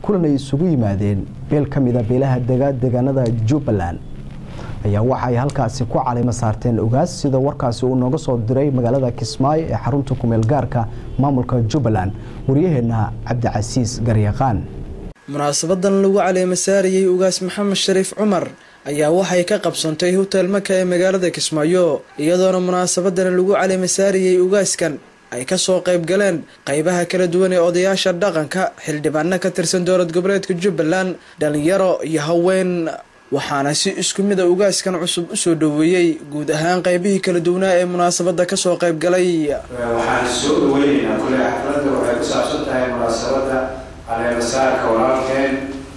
kulan ay isugu yimaadeen beel ka mida beelaha dega deegaanada jubbaland ayaa waxa ay halkaasi ku calimo saarteen ogaas sida warkaasi uu nooga soo diray magaalada kismaayo ee xarunta kumeel gaarka maamulka jubbaland waryaheena cabdicasiis garyaqaan munaasabadan lagu caleema saarayay ugaas maxamed shariif cumar ayaa waxay ka qabsantay hotel maka ee magaalada kismaayo iyadoona munaasabadan lagu caleema saarayay ugaaskan ay kasoo qayb galeen qeybaha kala duwan ee odayaasha dhaqanka xildhibaano ka tirsan dowlad goboleedka jubbaland dhalinyaro iyo haween waxaana si isku mid a ugaaskan cusub usoo dhaweeyey guud ahaan qeybihii kala duwanaa ee munaasabada kasoo qayb galay waxaan soo dhaweyneynaa kule xafladda waxay ku saabsan tahay munaasabada caleemasaarka walaalkeen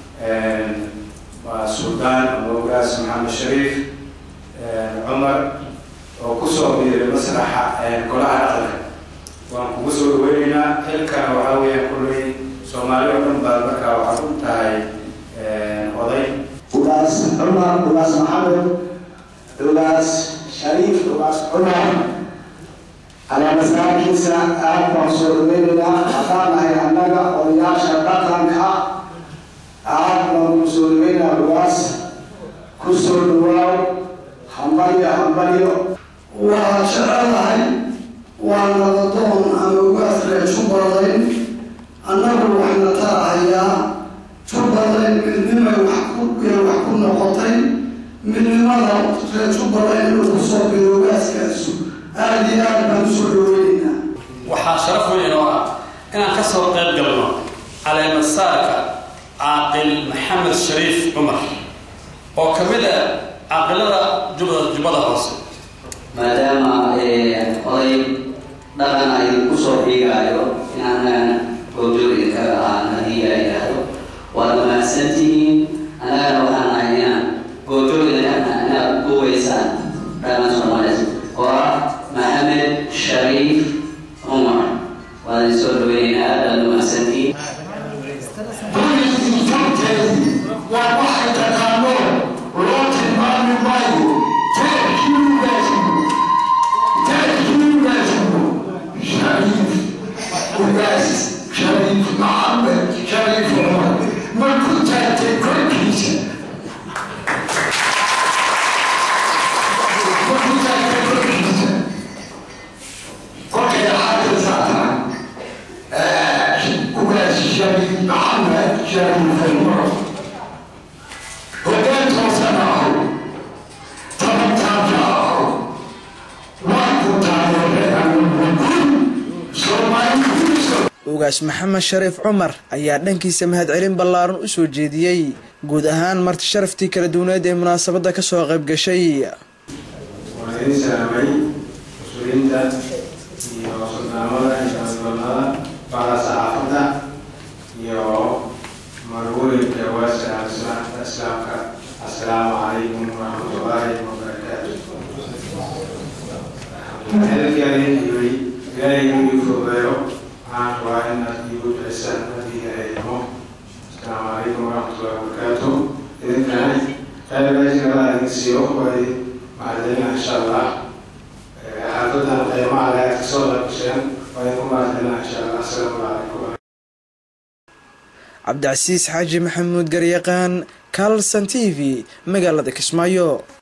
waa suldaan ama ugaas maxamed shariif cumar oo kusoo biiray masraxa golaha dhaqanka waan kugu soo dhaweyneynaa xilkana waxaa weeyaan kulley soomaali oo dhan baad markaa waxaad u tahay oday ugaas cumar ugaas maxamed ugaas shariif ugaas cumar caleemasaarkiisa aad baan soo dhaweyneynaa haddaan nahay annaga odayaasha dhaqanka aad baan ku soo dhaweynaa ugaas ku soo dhawaaw hambalyo hambalyo waa jecelahay waa nadadoon ama ugaas reer jubbaland annagu waxna taahayaa jubbaland midnimay wax ku wax ku noqotay midnimada reer jubbaland inuu kusoo biro ugaaskaasu aada iyo aad baan usoo dhaweyneynaa waxaa sharaf weyn oo ah inaan ka soo qayb galno caleemasaarka caaqil maxamed shariif cumar oo ka mid ah caaqilada jubbada jubbada hoose maadaama oday dhaqan ay kusoo xiigaayo inaanan goobjooga kaga ahaan haddii la yidhaahdo waad mahadsantihiin annagana waxaan ahay inaan goobjooga inaad duubaysaan dhaqan soomaaliyeed oo ah maxamed shariif cumar waad soo dhaweyneynaa aad baad mahadsantihiin waa waxay taqaano loo tilmaami maayo teerkiugaasmu teerkiugaasmu shariif ugaas shariif maxamed shariif cumar markuu taagtay korkiisa markuu taagtay korkiisa kolkay xagga saaraan ugaas shariif maxamed shariif cumar ugaas maxamed shariif cumar ayaa dhankiisa mahadcelin ballaaran usoo jeediyey guud ahaan marti sharaftii kala duwaneed ee munaasabada kasoo qayb gashay waan idin salaamay mas-uuliyiinta iyo suldaamada iyo dowladnimada bada saxaafadda iyo marwooyinka waaska islaamka assalaamu calaykum waraxmatullaahi wabarakaatu xilkeedii yiri ilaahay inuu ii fogeeyo waxaan rabaa inaad iigu ducisaan haddii ilaahaymo assalaamu calaykum waraxmatullaahi wabarakaatu idinkana qaybajirada idin siiyo waa idin mahadcelina insha allah xaafadan qiimaha le aad kasoo qaybgasheen waa idinku mahadcelina insha allah assalaamu calaykum cabdicasiis xaaji maxamuud garyaqaan carlson t v magaalada kismaayo